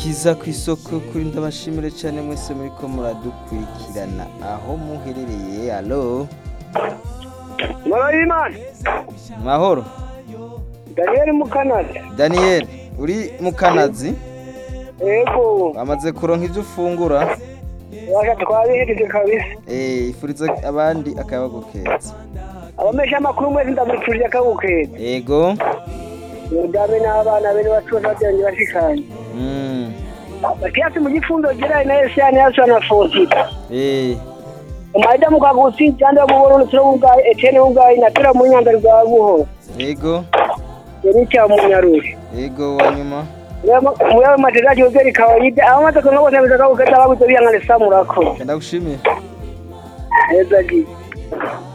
kiza ku isoko kuri ndabashimire cyane mwese muriko muradukurikirana aho muherereye alo Murayimana mahoro Daniel Mukanada daniel uri mu kanazi yego bamaze kuronka ibyo ufungura washa twabihejeje kabisa Eh, ifuriza abandi akayabagu keza abamesha amakuru mwese ndamutuje akabukeza yego mudame n'abana bene batoza byanjye bashikanye Mm, Mathias mu gifundo gira na Yesani yaso na Fosita eh, Umaida mukagusi cyanda mu Burundi turo ubwayi Etienne ubwayi na tira mu nyanda rwa buho yego yari cya mu Nyaruri yego wanyuma muyawe matezaji ugeri kawaida abamaze kuno bose bizaga ukata babuze biyangane samurako ndagushimiye neza gi